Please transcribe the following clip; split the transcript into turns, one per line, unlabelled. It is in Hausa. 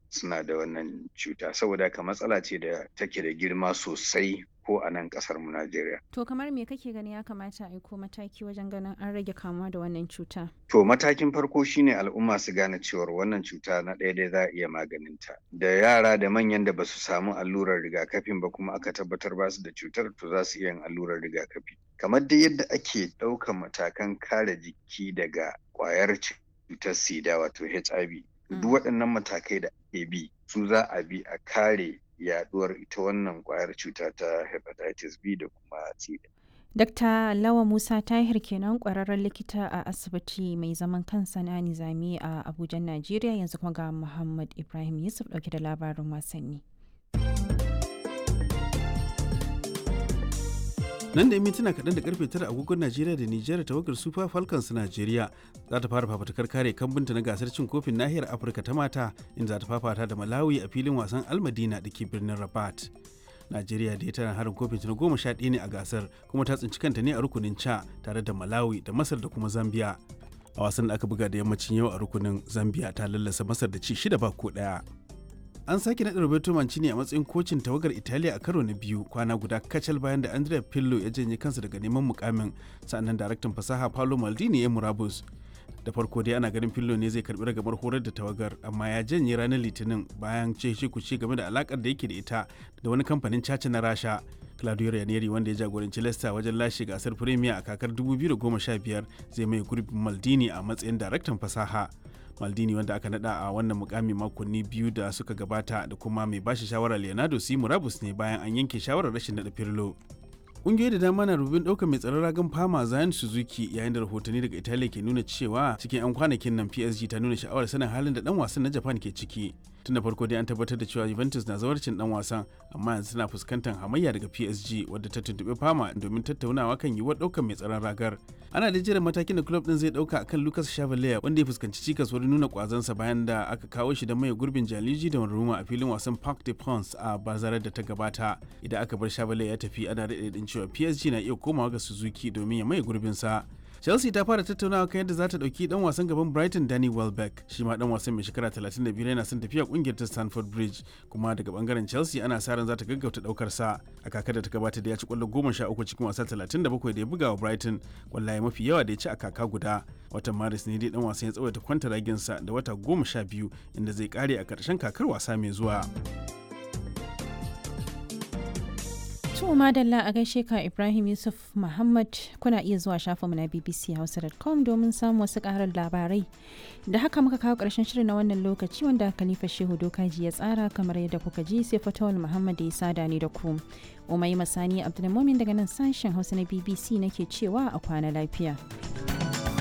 suna da wannan cuta saboda haka matsala ce da take da girma sosai ko a nan kasar mu Najeriya.
To kamar me kake gani ya kamata a aiko mataki wajen ganin an rage kamuwa da wannan cuta?
To matakin farko shine al'umma su gane cewar wannan cuta na ɗaya dai za a iya maganinta. Da yara da manyan da basu samu allurar rigakafin ba kuma aka tabbatar ba su da cutar to za su iya yin allurar rigakafi. Kamar dai yadda ake ɗaukan matakan kare jiki daga ƙwayar cutar sida wato HIV. Duk waɗannan matakai da ake bi su za a bi a kare yaduwar ita wannan kwayar cuta ta hepatitis B da kuma C.
Dr. Lawa Musa Tahir kenan kwararren likita a asibiti mai zaman kansa na Nizami a Abuja, Najeriya yanzu kuma ga Muhammad Ibrahim Yusuf dauke da labarin wasanni.
nan da yi mintuna kaɗan da karfe tara agogon najeriya da nijar tawagar super falcons najeriya za ta fara fafatakar kare kambunta na gasar cin kofin nahiyar afirka ta mata inda za ta fafata da malawi a filin wasan almadina da ke birnin rabat najeriya da ya tana harin kofin na goma sha ɗaya ne a gasar kuma ta tsinci kanta ne a rukunin ca tare da malawi da masar da kuma zambia a wasan da aka buga da yammacin yau a rukunin zambia ta lallasa masar da ci shida ba ko ɗaya an sake naɗa Roberto Mancini a matsayin kocin tawagar Italiya a karo na biyu kwana guda kacal bayan da Andrea Pirlo ya janye kansa daga neman mukamin sannan daraktan fasaha Paolo Maldini ya murabus. Da farko dai ana ganin Pirlo ne zai karbi ragamar horar da tawagar amma ya janye ranar Litinin bayan ce kuce game da alakar da yake da ita da wani kamfanin caca na Rasha. Claudio Ranieri wanda ya jagoranci Leicester wajen lashe gasar Premier a kakar 2015 zai mai gurbin Maldini a matsayin daraktan fasaha. maldini wanda aka nada a wannan mukami makonni biyu da suka gabata da kuma mai bashi shawara leonardo si murabus ne bayan an yanke shawarar rashin nada firlo ƙungiyoyi da dama na rubin ɗaukar mai tsaron ragan fama zayan suzuki yayin da rahotanni daga italiya ke nuna cewa cikin 'yan kwanakin nan psg ta nuna sha'awar sanin halin da dan wasan na japan ke ciki tun da farko dai an tabbatar da cewa juventus na zawarcin dan wasan amma yanzu tana fuskantar hamayya daga psg wadda ta tuntuɓi fama domin tattaunawa kan yiwuwar ɗaukar mai tsaron ragar ana da jiran matakin da club din zai ɗauka akan lucas chavalier wanda ya fuskanci cikas wurin nuna kwazansa bayan da aka kawo shi da mai gurbin jaliji da ruma a filin wasan parc de prince a bazarar da ta gabata idan aka bar chavalier ya tafi ana daɗe cewa psg na iya komawa ga suzuki domin ya mai gurbinsa chelsea ta fara tattaunawa kan yadda za ta dauki dan wasan gaban brighton danny welbeck shi ma dan wasan mai shekara 35 yana son tafiya kungiyar ta stanford bridge kuma daga bangaren chelsea ana sa ran za ta gaggauta daukar sa a kakar da ta gabata da ya ci kwallo 13 cikin wasa 37 da ya buga wa brighton kwallaye mafi yawa da ya ci a kaka guda watan maris ne dai dan wasan ya tsawaita kwanta raginsa da wata 12 inda zai kare a karshen kakar wasa mai zuwa
To madalla a gaishe ka Ibrahim Yusuf Muhammad kuna iya zuwa shafinmu na bbchausa.com domin samun wasu karar labarai. Da haka muka kawo ƙarshen shirin na wannan lokaci wanda Khalifa Shehu Dokaji ya tsara kamar yadda kuka ji sai Fatawul Muhammad ya sada ni da ku. Umai Masani Abdulmumin daga nan sashen Hausa na BBC nake cewa a kwana lafiya.